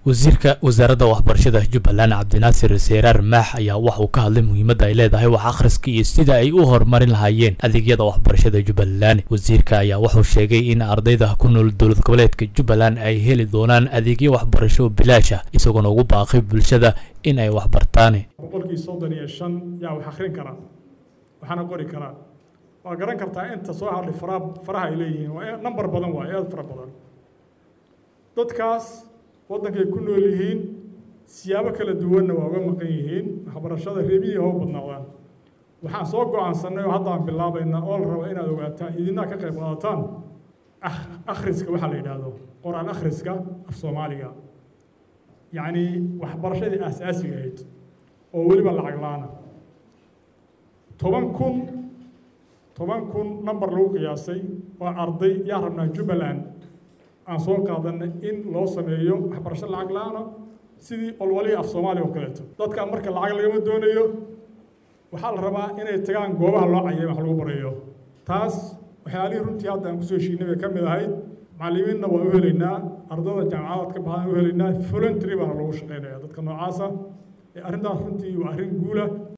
wasiirka wasaaradda waxbarashada jubbaland cabdinaasir seeraar maax ayaa waxa uu ka hadlay muhiimadda ay leedahay wax akhriska iyo sida ay u horumarin lahaayeen adeegyada waxbarashada jubbaland wasiirka ayaa wuxuu sheegay in ardayda ku nool dowlad goboleedka jubbaland ay heli doonaan adeegyo waxbarasho bilaash ah isagoona ugu baaqay bulshada in ay waxbartaan boqolkii soddon iyo shan yaa wax akhrin karaa waxaana qori karaa waa garan kartaa inta soo hadhay faraha faraha ay leeyihiin waa number badan waa aad fara badan dadkaas waddankay ku nool yihiin siyaabo kala duwanna waa uga maqan yihiin waxbarashada reebiyii hoo badnaadaan waxaan soo go-aansanay oo haddaan bilaabayna oo la raba inaad ogaataan idinaa ka qayb qaadataan akhriska waxaa la yidhaahdo qor-aan akhriska af soomaaliga yacni waxbarashadii aasaasiga ahayd oo weliba lacag la-aana toban kun toban kun number lagu qiyaasay oo arday yaa rabnaa jubbaland aan soo qaadanay in loo sameeyo waxbarasho lacag la-aana sidii olwalihii af soomaaliya oo kaleeto dadka marka lacag lagama doonayo waxaa la rabaa inay tagaan goobaha loo cayay wax lagu barayo taas waxyaalihii runtii hadda aan kusoo heshiinay bay ka mid ahayd macallimiinna waan u helaynaa ardayda jaamacadaad ka baxdaan u helaynaa voluntary baana lagu shaqaynaya dadka noocaasa arrintaas runtii waa arrin guula